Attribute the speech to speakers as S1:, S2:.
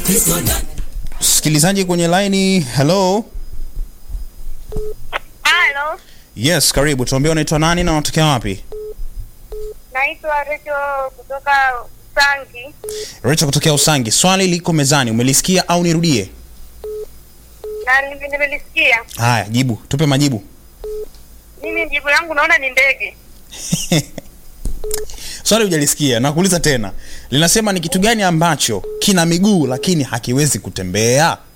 S1: Msikilizaji kwenye laini, hello.
S2: Halo,
S1: Yes, karibu. Tuambie unaitwa nani na unatokea wapi?
S2: naitwa Recho kutoka Sangi.
S1: Rachel kutokea Usangi. Swali liko mezani, umelisikia au nirudie?
S2: na nime- nimelisikia.
S1: Haya, jibu, tupe majibu.
S2: Mimi jibu langu naona ni ndege.
S1: Swali hujalisikia, nakuuliza tena. Linasema ni kitu gani ambacho kina miguu lakini hakiwezi kutembea?